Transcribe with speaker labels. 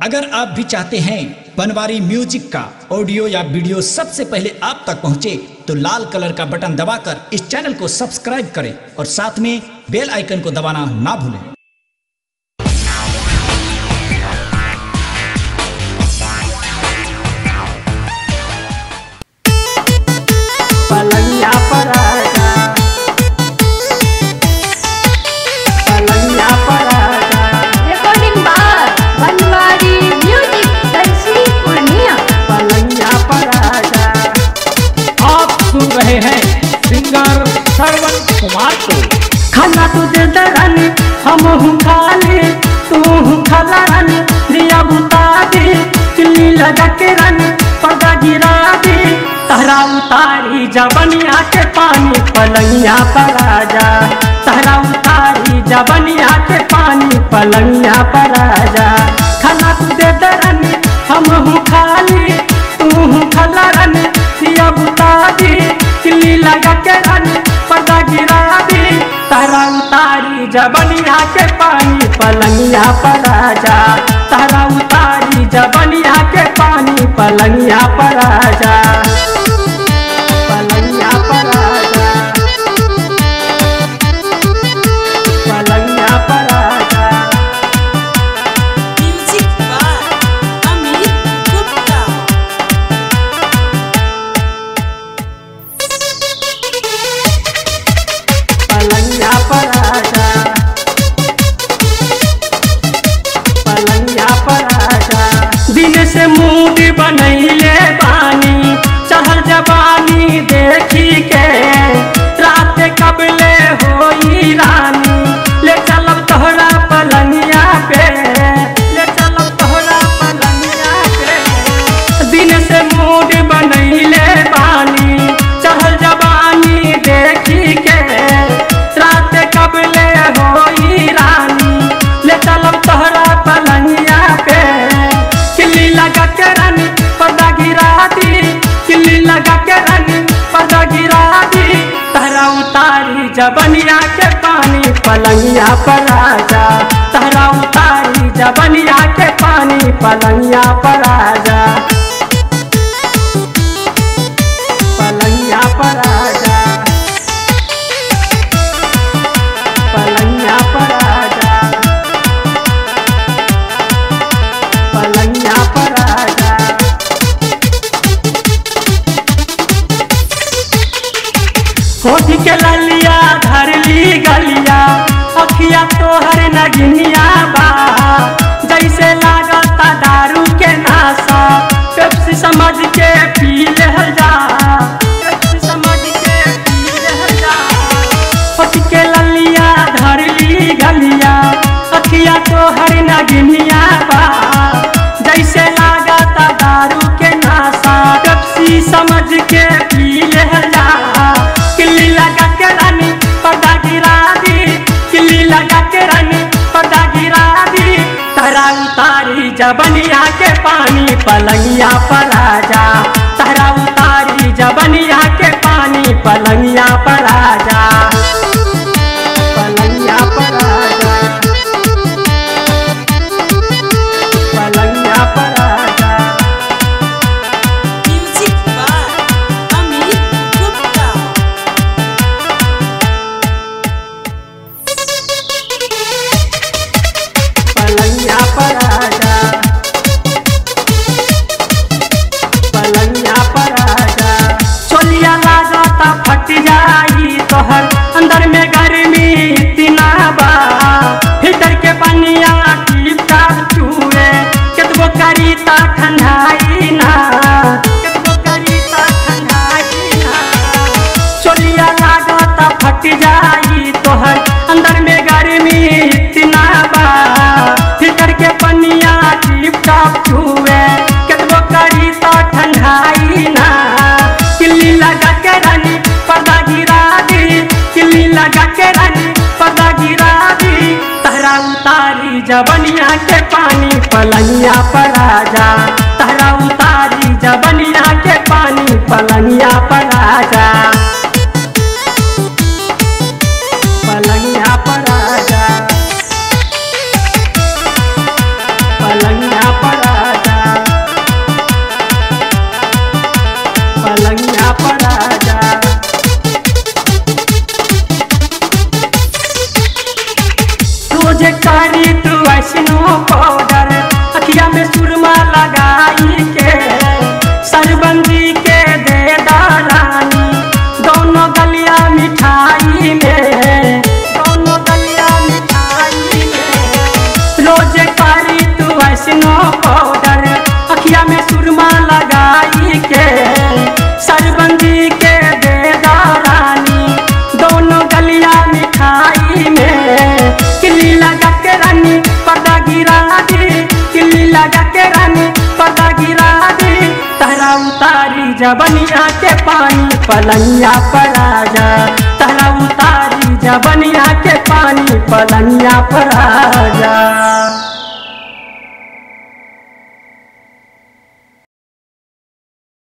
Speaker 1: अगर आप भी चाहते हैं बनवारी म्यूजिक का ऑडियो या वीडियो सबसे पहले आप तक पहुंचे तो लाल कलर का बटन दबाकर इस चैनल को सब्सक्राइब करें और साथ में बेल आइकन को दबाना ना भूलें
Speaker 2: पलंगिया पर आजा पलंगिया पर आजा
Speaker 3: recording by Banwari Music Darshi Purnia.
Speaker 2: पलंगिया पर आजा
Speaker 4: आप सुन रहे हैं सिंगर श्रवण कुमार को
Speaker 2: खाना तू दे दे रानी हम हूँ खाली तू हूँ खाला रानी दिया बुता दी किल्ली लगा के रानी पर्दा गिरा दी तहरा उतारी जबनिया के पानी पलंगिया पर आजा तहरा उतारी जबनिया के पानी पलंगिया पर आजा खाना तू दे दे रानी हम हूँ खाली तू हूँ खाला रानी दिया बुता दी किल्ली लगा के रानी पर्दा गिरा दी तारा उतारी जबनिया के पानी पलंगिया पर आजा तारा उतारी जबनिया के पानी पलंगिया पर आजा पलंगिया पर आजा पलंगिया पर आजा
Speaker 5: Music by Amit Gupta.
Speaker 2: पलंगिया पर आजा पलंगिया पर आजा दिन से मूड बनैले बानी चहल जवानी देखी के रात कबले होई रानी ले चलब तोहरा पलंगिया पे ले चलब तोहरा पलंगिया पे दिन से मूड बनैले बानी चहल जवानी देखी के रात कबले होई रानी ले चलब तोहरा पलंगिया पे किल्ली लगा के रानी पर्दा गिरा दी किल्ली लगा के रानी पर्दा गिरा दी तहरा उतारी जबनिया के पानी पलंगिया पर आजा तहरा उतारी जबनिया के पानी पलंगिया पर आजा पलंगिया पर आजा पलंगिया पर आजा पलंगिया पर आजा होठ के ललिया धर ली गलिया अखिया तोहर नगिनिया बा जैसे लागता दारू के नासा पेप्सी समझ के पी ले जा पेप्सी समझ के पी ले जा होठ के ललिया धर ली गलिया अखिया तोहर नगिनिया बा जैसे लागता दारू के नासा पेप्सी समझ के पी ले जा किल्ली लगा के रानी पर्दा गिरा दी किल्ली लगा के रानी पर्दा गिरा दी तहरा उतारी जबनिया के पानी पलंगिया पर आजा तहरा उतारी जबनिया के पानी पलंगिया पर आजा पलंगिया पर आजा पलंगिया पर आजा
Speaker 5: Music by Amit Gupta.
Speaker 2: पलंगिया पर आजा पलंगिया पर आजा चोलिया लागता फट जाई तोहर अंदर में गर्मी इतना बा भीतर के पनिया टीप टाप चूए केतबो करी ता ठंडाई ना केतबो करी ता ठंडाई ना चोलिया लागता फट जाई तोहर अंदर में गर्मी इतना बा भीतर के पनिया टिप टाप छुए केतबो करी तो ठंडाई ना किल्ली लगा के रानी पर्दा गिरा दी किल्ली लगा के रानी पर्दा गिरा दी तहरा उतारी जबनिया के पानी पलंगिया पर आजा तहरा उतारी जबनिया के पानी पलंगिया पर आजा पलंगिया पर आजा पलंगिया पर पाउडर अखिया में सुरमा लगाई के सरबंदी के देदा रानी दोनों गलिया मिठाई में किल्ली लगा के रानी पर्दा गिरा दी किल्ली लगा के रानी पर्दा गिरा दी तहरा उतारी जबनिया के पानी पलंगिया पर आजा तहरा उतारी जबनिया के पानी पलंगिया पर आजा